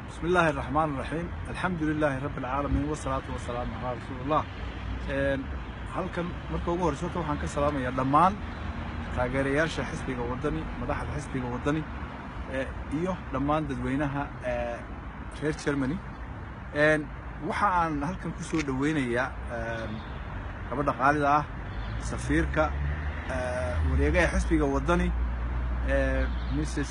بسم الله الرحمن الرحيم الحمد لله رب العالمين والصلاة والسلام على رسول الله halkan marka ugu horeysa horta waxaan ka salaamayaa dhammaan taageerayaasha xisbiga waddani madaxda xisbiga waddani iyo dhammaan dadweynaha reer germany waxa aan halkan ku soo dhoweynayaa gabadha qaalida ah safiirka wareegaha xisbiga waddani mrs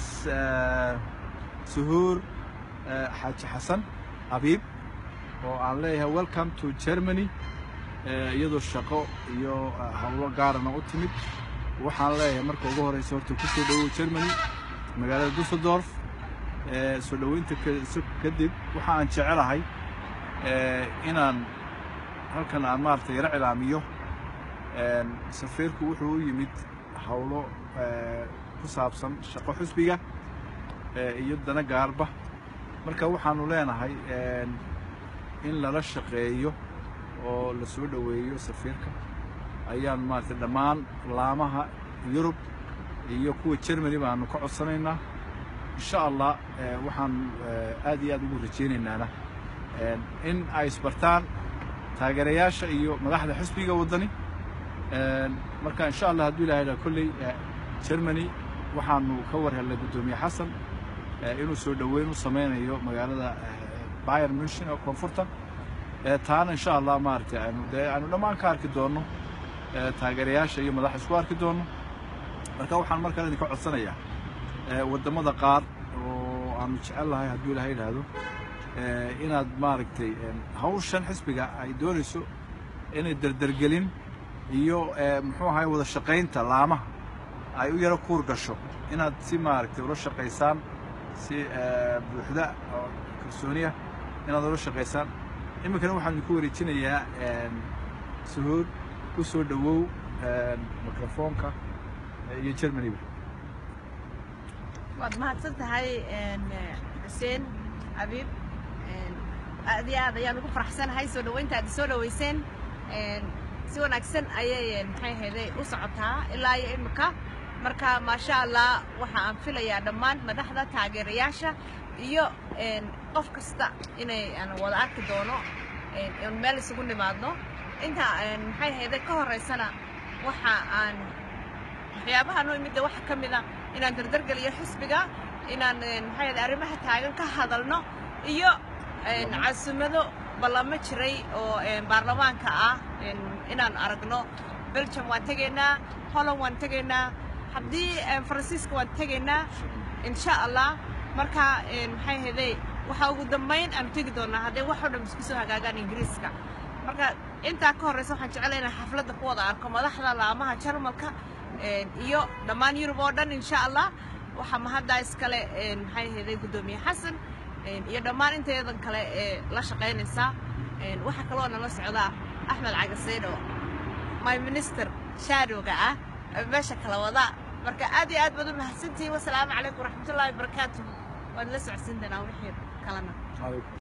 suhuur xaaji xasan abiib oo aan leeyahay welcome to germany iyadoo shaqo iyo howlo gaarana u timid waxaan leeyahay marka ugu horeysa horta ku soo dhowow germany magaalada dusseldorf soo dhoweynta kadib waxa aan jecelahay inaan halkan aan maaragtay yaro cilaamiyo safiirku wuxuu u yimid howlo ku saabsan shaqo xusbiga iyo dana gaarba marka waxaanu leenahay in lala shaqeeyo oo la soo dhoweeyo safiirka ayaan maaragtay dhammaan laamaha yurub iyo kuwa germany baanu ka codsanaynaa insha allah waxaan aad iyo aad ugu rajaynaynana in ay isbartaan taageerayaasha iyo madaxda xisbiga waddani marka insha allah hadduu ilahay dha kolley germany waxaanu ka war hellay guddoomiye xasan inuu soo dhoweyn u samaynayo magaalada bayer munchen oo koonfurta taana insha allah maaragtay aynu dee aynu dhammaan ka arki doonno taageerayaasha iyo madaxa isku arki doonno marka waxaan markaan idinka codsanayaa waddamada qaar oo aanu jecel lahay hadduu ilahay idhaahdo inaad maaragtay hawshan xisbiga ay doonayso inay derdergelin iyo muxuu ahay wada shaqaynta laamaha ay u yaro kuur gasho inaad si maaragtay ula shaqaysaan si buuxda oo kalsooniya inaad ula shaqaysaan iminkana waxaan idinku wareejinayaa suhuud ku soo dhowow mikrofoonka iyo germanyba waad mahadsan tahay xuseen abiib aad iyo aad ayaan ugu faraxsanahay soo dhoweynta aad soo dhoweyseen si wanaagsan ayay maxay ahayday u socotaa ilaa iyo imika marka maasha allah waxa aan filayaa dhammaan madaxda taageerayaasha iyo qof kasta inay aan wada arki doono n meel isugu nimaadno inta maxay ahayday ka horeysana waxa aan waxyaabahan u imidda waxa ka mida inaan dardargeliyo xisbiga inaan maxay ahayday arrimaha taagan ka hadalno iyo casumado ballamo jiray oo baarlamaanka ah inaan aragno belgium waan tegaynaa holland waan tegaynaa haddii faransiiska waan tegaynaa insha allah marka maxay ahayday waxaa ugu dambayn aanu tegi doonaa hadday wax oo dhan isku soo hagaagaan ingiriiska marka intaa ka horreysa waxaan jeclay inaan xafladda ku wada arko madaxda laamaha jarmalka iyo dhammaan yurub oo dhan insha allah waxaa mahaddaa iskale maxay ahayday guddoomiye xasan iyo dhammaan inteedan kale ee la shaqaynaysa waxaa kaloo nala socdaa axmed cagaseydho my minister shaadowga ah meesha kala wada marka aad iyo aad baad u mahadsantihiin wasalaamu calaykum waraxmatullahi wabarakaatuh waan la socodsiin doonaa wixii kalena